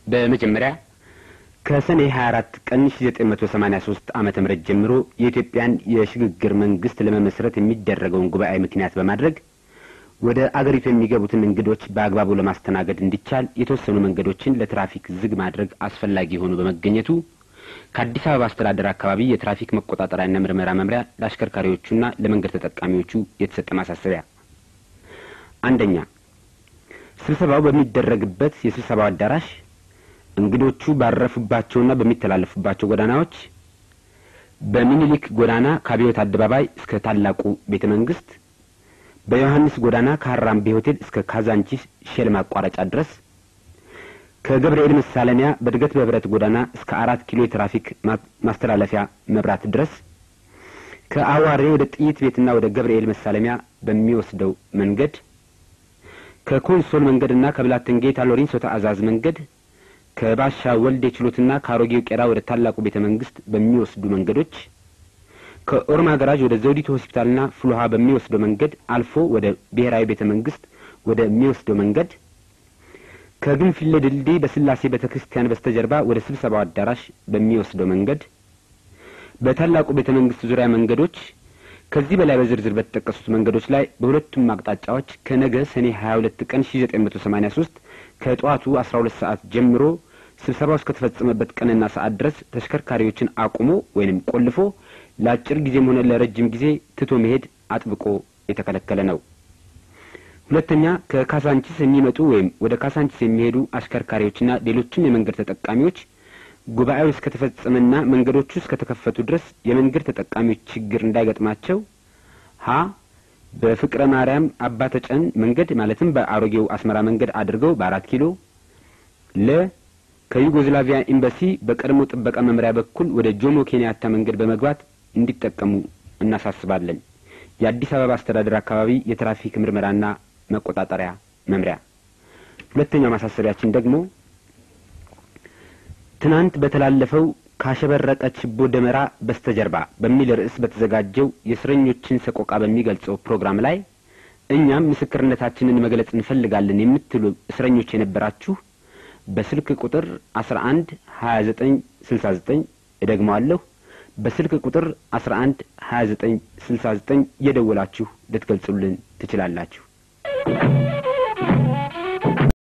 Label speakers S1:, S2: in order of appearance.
S1: በመጀመሪያ ከሰኔ 24 ቀን 1983 ዓመተ ምህረት ጀምሮ የኢትዮጵያን የሽግግር መንግስት ለመመስረት የሚደረገውን ጉባኤ ምክንያት በማድረግ ወደ አገሪቱ የሚገቡትን እንግዶች በአግባቡ ለማስተናገድ እንዲቻል የተወሰኑ መንገዶችን ለትራፊክ ዝግ ማድረግ አስፈላጊ ሆኖ በመገኘቱ ከአዲስ አበባ አስተዳደር አካባቢ የትራፊክ መቆጣጠሪያና ምርመራ መምሪያ ለአሽከርካሪዎቹና ለመንገድ ተጠቃሚዎቹ የተሰጠ ማሳሰቢያ። አንደኛ፣ ስብሰባው በሚደረግበት የስብሰባው አዳራሽ እንግዶቹ ባረፉባቸውና በሚተላለፉባቸው ጎዳናዎች በሚኒሊክ ጎዳና ከአብዮት አደባባይ እስከ ታላቁ ቤተ መንግስት፣ በዮሐንስ ጎዳና ከሀራምቤ ሆቴል እስከ ካዛንቺስ ሼል ማቋረጫ ድረስ ከገብርኤል መሳለሚያ በእድገት በህብረት ጎዳና እስከ አራት ኪሎ የትራፊክ ማስተላለፊያ መብራት ድረስ ከአዋሬ ወደ ጥይት ቤትና ወደ ገብርኤል መሳለሚያ በሚወስደው መንገድ ከኮንሶል መንገድና ከብላቴን ጌታ ሎሬንሶ ተአዛዝ መንገድ ከባሻ ወልዴ ችሎትና ከአሮጌው ቄራ ወደ ታላቁ ቤተ መንግስት በሚወስዱ መንገዶች ከኦርማ ገራዥ ወደ ዘውዲቱ ሆስፒታልና ፍልውሃ በሚወስደው መንገድ አልፎ ወደ ብሔራዊ ቤተ መንግስት ወደሚወስደው መንገድ ከግንፍሌ ድልድይ በስላሴ ቤተ ክርስቲያን በስተጀርባ ወደ ስብሰባው አዳራሽ በሚወስደው መንገድ በታላቁ ቤተ መንግስት ዙሪያ መንገዶች ከዚህ በላይ በዝርዝር በተጠቀሱት መንገዶች ላይ በሁለቱም አቅጣጫዎች ከነገ ሰኔ 22 ቀን 1983 ከጠዋቱ 12 ሰዓት ጀምሮ ስብሰባው እስከተፈጸመበት ቀንና ሰዓት ድረስ ተሽከርካሪዎችን አቁሞ ወይንም ቆልፎ ለአጭር ጊዜም ሆነ ለረጅም ጊዜ ትቶ መሄድ አጥብቆ የተከለከለ ነው። ሁለተኛ ከካሳንቺስ የሚመጡ ወይም ወደ ካሳንቺስ የሚሄዱ አሽከርካሪዎችና ሌሎችም የመንገድ ተጠቃሚዎች ጉባኤው እስከተፈጸመና መንገዶቹ እስከተከፈቱ ድረስ የመንገድ ተጠቃሚዎች ችግር እንዳይገጥማቸው ሀ በፍቅረ ማርያም አባተጨን መንገድ ማለትም በአሮጌው አስመራ መንገድ አድርገው በአራት ኪሎ ለ ከዩጎዝላቪያ ኤምባሲ በቀድሞ ጥበቃ መምሪያ በኩል ወደ ጆሞ ኬንያታ መንገድ በመግባት እንዲጠቀሙ እናሳስባለን። የአዲስ አበባ አስተዳደር አካባቢ የትራፊክ ምርመራና መቆጣጠሪያ መምሪያ። ሁለተኛው ማሳሰቢያችን ደግሞ ትናንት በተላለፈው ካሸበረቀ ችቦ ደመራ በስተጀርባ በሚል ርዕስ በተዘጋጀው የእስረኞችን ሰቆቃ በሚገልጸው ፕሮግራም ላይ እኛም ምስክርነታችንን መግለጽ እንፈልጋለን የምትሉ እስረኞች የነበራችሁ በስልክ ቁጥር አስራ አንድ ሀያ ዘጠኝ ስልሳ ዘጠኝ እደግመዋለሁ በስልክ ቁጥር አስራ አንድ ሀያ ዘጠኝ ስልሳ ዘጠኝ እየደወላችሁ ልትገልጹልን ትችላላችሁ።